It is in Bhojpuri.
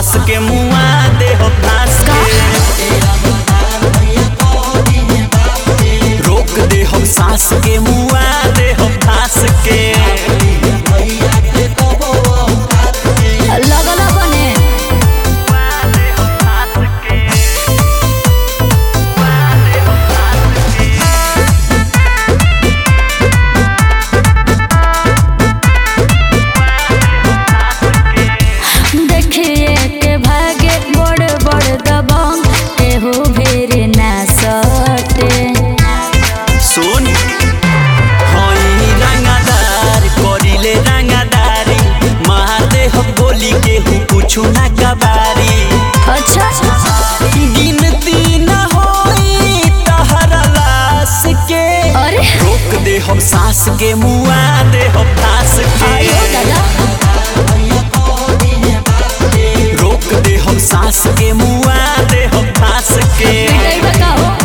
सास के मुआ दे हो फांस के रोक दे हम सास के मुआ दे हो फांस के लगल बने देखिए के भागे बड़ बड़ दबंग एहो भेरे ना सटे सुन हई रंगादार करिले रंगादारी मार दे हम गोली के हूँ कुछु ना कबारी अच्छा गिनती न होई तहरा लाश के अरे रोक दे हम सास के मुआ दे हम फांस आयो के दादा रोक दे हम सास के मुआ दे हम फांस के पिटाई बताओ